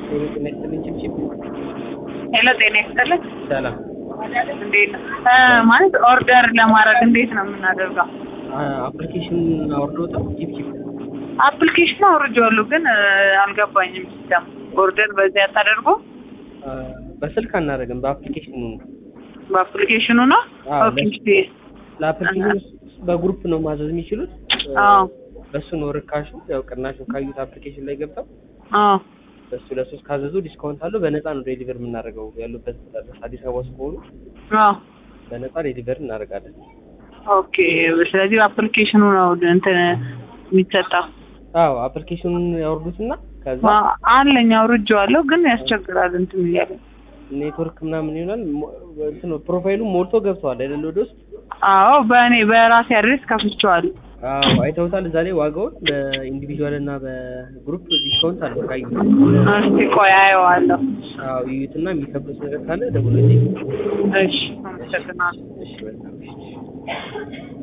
ጤና ይስጥልኝ ችብችብ ሄሎ ጤና ይስጥልኝ። ሰላም እንዴት ነው? ማለት ኦርደር ለማድረግ እንዴት ነው የምናደርገው? አፕሊኬሽን አውርዶታል ችብችብ አፕሊኬሽን አውርጄዋለሁ ግን አልገባኝም። ሲስተም ኦርደር በዚያ ተደርጎ በስልክ አናደርግም በአፕሊኬሽኑ ነው በአፕሊኬሽኑ ነው። አዎ፣ ኦኬ ለስ- ለአፕሊኬሽኑ በግሩፕ ነው ማዘዝ የሚችሉት አዎ በሱ ነው ርካሹ ያው ቅናሹ ካዩት አፕሊኬሽን ላይ ገብተው አዎ በሱ ለሶስት ካዘዙ ዲስካውንት አለው በነፃ ነው ዴሊቨር የምናደርገው ያሉበት ድረስ አዲስ አበባ ውስጥ ከሆኑ አዎ በነፃ ዴሊቨር እናደርጋለን ኦኬ። ስለዚህ በአፕሊኬሽኑ ነው እንትን የሚሰጠው። አዎ አፕሊኬሽኑን ያወርዱትና ከዛ አ- አለኝ አውርጄዋለሁ ግን ያስቸግራል እንትን እያለ ኔትወርክ ምናምን ይሆናል ሞ- እንትኑ ፕሮፋይሉ ሞልቶ ገብተዋል አይደል ወደ ውስጥ አዎ በእኔ በራሴ አድሬስ ከፍቼዋለሁ። አዎ አይተውታል እዛ ላይ ዋጋውን በኢንዲቪዥዋል እና በግሩፕ ዲስካውንት አለው ካዩት እስቲ ቆይ አየዋለሁ። አዎ ይዩትና የሚከብዱት ነገር ካለ ደውሎልኝ እሺ አመሰግናለሁ። እሺ በጣም እሺ